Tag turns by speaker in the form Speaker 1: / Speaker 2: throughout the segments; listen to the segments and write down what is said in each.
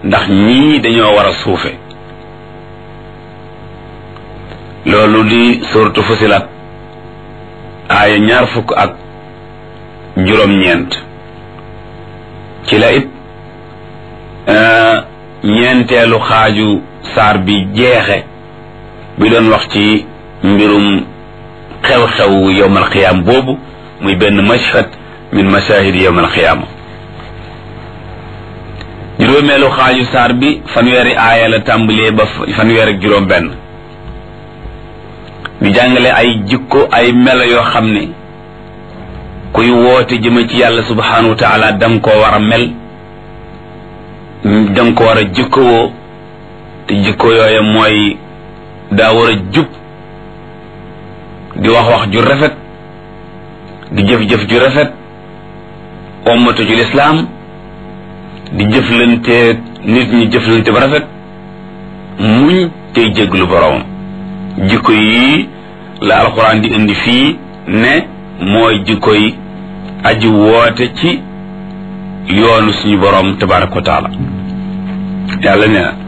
Speaker 1: ndax ñii dañoo war a suufe loolu di suratu fusilat aaya ñaar fukk ak juróom-ñeent ci la it ñeenteelu xaaju saar bi jeexe bi doon wax ci mbirum xew-xew yowmal xiyaam boobu muy benn mashhad min mashahidi yowmal xiyaama juróomeelu xaaju saar bi fanweeri aaya la tàmbalee ba fanweer ak juróom benn di jàngale ay jikko ay melo yoo xam ne kuy woote jëme ci yàlla subhanahu wa taala danga koo war a mel danga ko war a jikkowoo te jikko yooye mooy daa war a jub di wax wax ju rafet di jëf-jëf ju rafet ommatu ci lislaam di jëflante nit ñi jëflante ba rafet muñ tey jéglu boroomam jikko yii la alxuraan di indi fii ne mooy jikko yi aji woote ci yoonu suñu boroom tabaraka wa taala yàlla nee na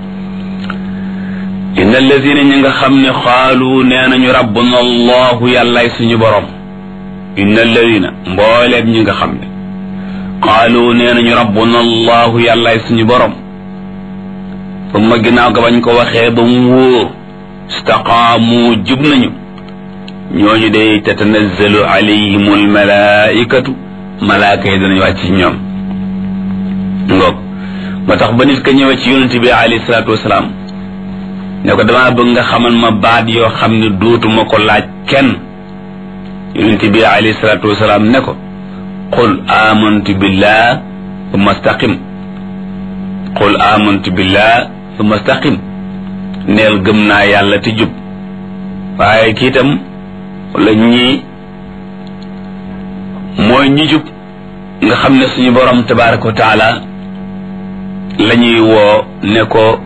Speaker 1: inna alladina ñi nga xam ne xaalu nee nañu rabbuna allahu yàllaay suñu boroom inna alladina mbooleem ñi nga xam ne xaalu nee nañu rabbuna allahu yàllaay suñu boroom ba ma ginnaaw ga bañ ko waxee ba mu wóor istaqaamu jub nañu ñooñu day tatanazzalu alayhim almalaikatu malaaka yi danañu wàcc ci ñoom ngoog moo tax ba nit ka ñëwee ci yonent bi alayhi salaatu wasalaam ne ko damaa bëgg nga xamal ma baat yoo xam ne dootuma ko laaj kenn yonent bi alayhi salaatu wasalaam ne ko qul amantu billah thumma staqim qul amantu billah thumma staqim neel gëm naa yàlla te jub waaye kii itam wala ñii mooy ñi jub nga xam ne suñu borom tabaraka wa taala la ñuy woo ne ko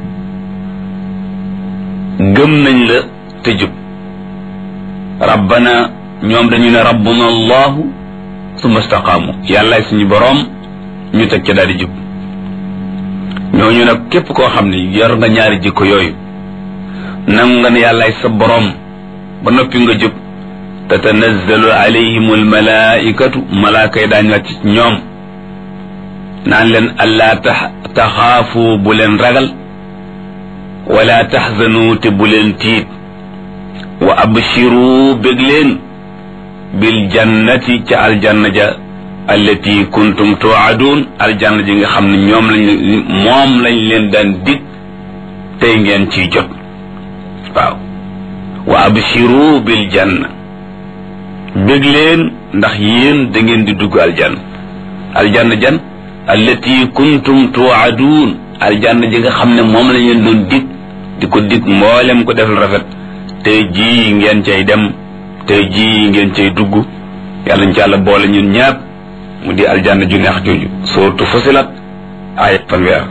Speaker 1: gëm nañ la te jub rabbana ñoom dañu ne rabbuna allahu summa staqaamu yàllaay suñu borom ñu teg ca daal di jub ñooñu nag képp koo xam ne yor nga ñaari jikko yooyu nangu nga ne yàllaay sa borom ba noppi nga jub tatanazzalu alayhim almalaikatu malaaka yi daañu wàcc ci ñoom naan leen allaa taxaafu bu leen ragal wala taxzanu te bu leen tiit wa abshiru bég leen bil jannati ca aljanna ja allati kuntum tuadun aljanna ji nga xam ne ñoom lañ moom lañ leen daan dig tey ngeen ciy jot waaw wa abshiru bil janna bég leen ndax yéen da ngeen di dugg aljanna aljanna jan allati kuntum tuadun aljanna ji nga xam ne moom lañ leen doon dig di ko dig mboolem ko defal rafet tey jii ngeen cay dem tey jii ngeen cay dugg yàlla ñu ci àlla boole ñun ñaap mu di aljanna ju neex jooju sootu fusilat ay fanweer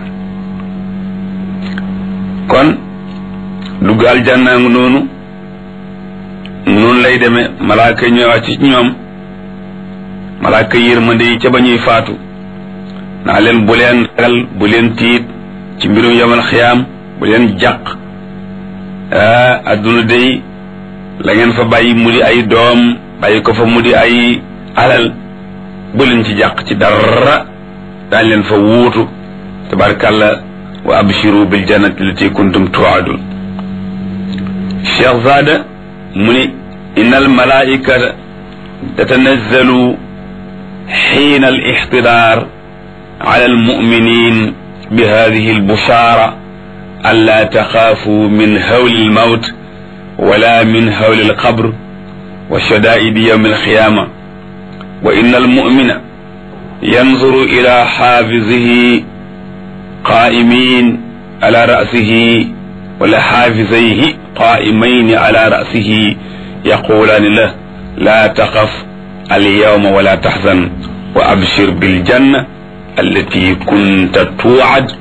Speaker 1: kon dugg aljanna ngu noonu noonu lay demee malaaka yi ñëwaat ci ñoom malaaka yërmande yi ca ba ñuy faatu naa leen bu leen ragal bu leen tiit ci mbirum yamal xiyaam bu leen jàq adduna day la ngeen fa bàyyi mu di ay doom bàyyi ko fa mu di ay alal bu leen ci jàq ci dara daañ leen fa wuutu tabarkàlla wa abshiru bil jannati lati kuntum tuadun cheikh zada mu ni inna al malaikata tatanazzalu xiina al ixtidaar ala al muminin bi hadihi al bushara ألا تخافوا من هول الموت ولا من هول القبر وشدائد يوم القيامة وإن المؤمن ينظر إلى حافظه قائمين على رأسه ولا حافظيه قائمين على رأسه يقولان له لا تخف اليوم ولا تحزن وأبشر بالجنة التي كنت توعد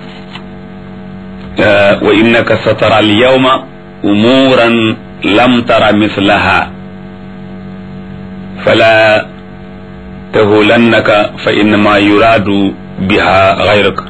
Speaker 1: wa innaka satara al yawma umuran lam tara mislaha fala tahulannaka fa innama yuraadu biha gayraka